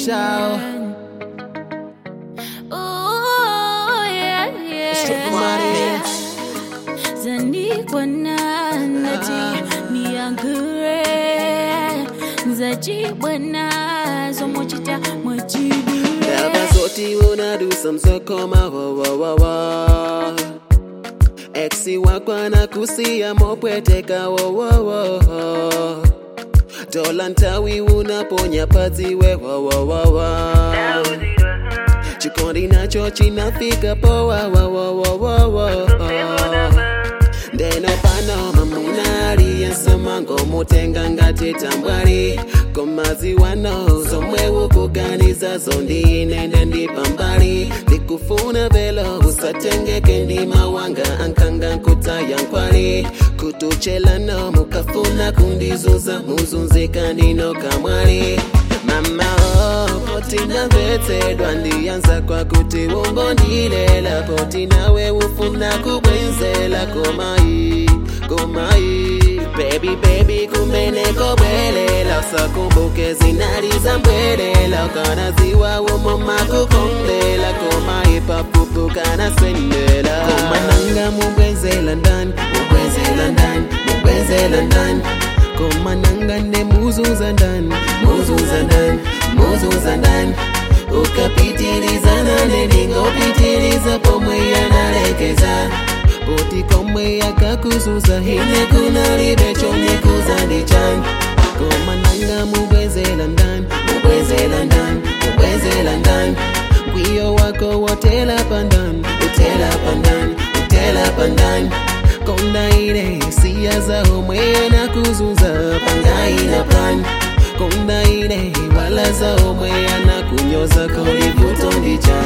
show. Oh, yeah, yeah. Strip money. Zanikwana nati niangure Zajibwana zomochita mwachidure Never thought you wanna do some so come out, whoa, whoa, whoa, whoa. Exi wako anakusia mopweteka wo wo wo Dola ntawi unaponya pazi we wo wo wo wo Chikondi nacho chinafika poa wo wo wo wo wo Ndeno pano mamuna aliyensoma ngomutenga ngati tambwali komazi wano zomwe ukuganiza zondi nende ndipambali ndikufuna velo usatengeke ndima wanga ankanga nkutaya nkwali kutuchelano mukafuna kundizuza muzunzika ndino kamwali mama oh, poti namvetsedwa ndiyanza kwa kuti umbondilela poti nawe ufuna kubwenzela komai komai baby baby kumeneko bwelela usakumbuke zinaliza mbwelela ukanaziwa umoma kukombela komai papupu kanasendela komananga mubwenzela ndani mubwenzela ndani mubwenzela ndani komananga ne muzuza ndani muzuza ndani muzuza ndani ukapitiliza nane ningopitiliza pomwe yanalekeza poti komwe yakakuzuza hine kunalibecho kuzandichani komananga mubwezela ndani mubwezela ndani mubwezela ndani mkwiyo wako wotela pandani utela pandani utela pandani konda ile hisia za omwe anakuzuza pangaina pani konda ile wala za omwe anakunyoza kolivuto ndicha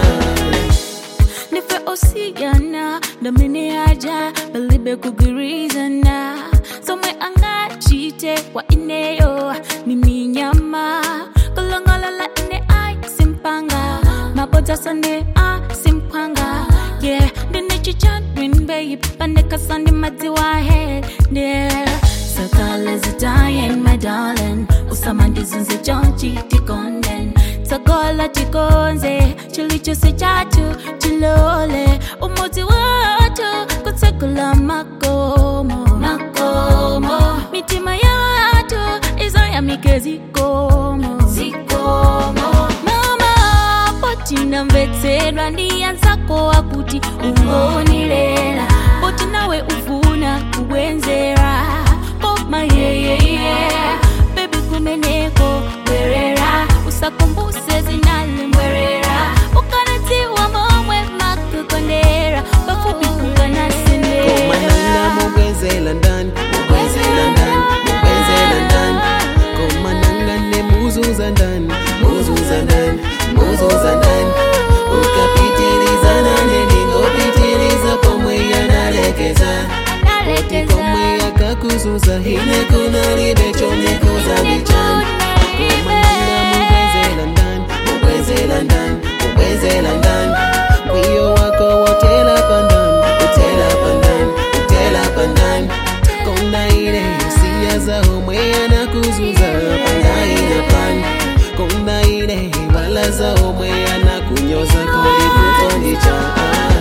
Nife osigana Domine aja Belibe kugirizana Somwe angachite Wa ineyo Mimi nyama Kolongolala ine ai simpanga Mabota sande a simpanga Yeah Dine chicha green babe Pandeka sande madziwa head Yeah Sakala zitayen my darling Usamandi zunze jonchi tikonden Sagola tikonze Chilichose chatu chilole Umuti watu Kutekula makomo Makomo Mitima yatu Izo ya mike zikomo Zikomo Mama Potina mvetsedwa ndiyanzako akuti ungonilela poti nawe ufuna kubwenzera koma yeyeye bebi kumeneko bwerera usakumbuse zinalimbwerera ukanatiwa momwe makukondera bafupi komananga kukanasendera mubwezela ndani mubwezela ndani mubwezela ndani komananga ne muzuza ndani muzuza ndani muzuza ndani ukapitiliza nane ningopitiliza pomwe yanalekeza poti komwe yakakuzuza hine kunalibecho nekuzambichani komananga mubwezela ndani mubwezela ndani mubwezela ndani mkwiyo wako wotela pandani utela pandani utela pandani konda ile hisia za omwe anakuzuza pangaina pani konda ile wala za omwe anakunyoza kolivutondicha